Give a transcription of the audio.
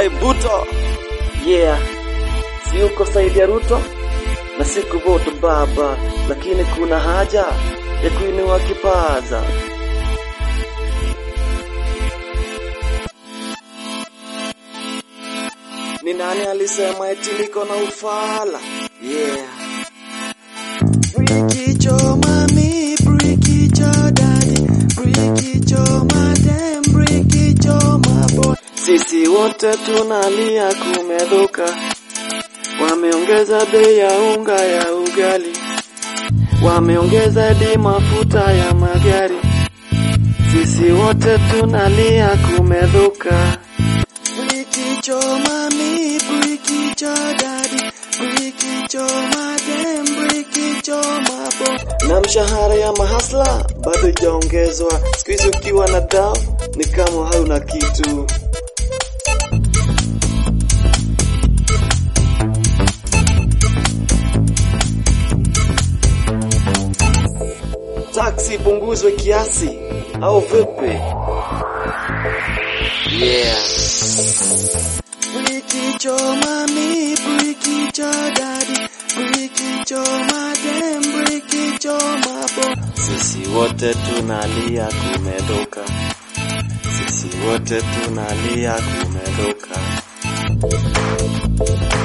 Ibrahim Ruto. Yeah, si uko saidi ya Ruto na si kuvoto baba, lakini kuna haja ya kuinua kipaza. Ni nani alisema eti niko na ufala? Yeah. Brikicho mami, brikicho daddy, brikicho madam, brikicho mabo. Sisi wote tunalia kumedhuka, wameongeza bei ya unga ya ugali, wameongeza hadi mafuta ya magari. Sisi wote tunalia kumedhuka. Brikicho mami, brikicho daddy, brikicho madam, brikicho mabo. Na mshahara ya mahasla bado ijaongezwa. Siku hizi ukiwa na dau ni kama hauna kitu. Taksi punguzwe kiasi au vipi? Yeah. Brikicho mami, brikicho daddy, brikicho madam, brikicho mabo. Sisi wote tunalia kumedoka, sisi wote tunalia kumedoka.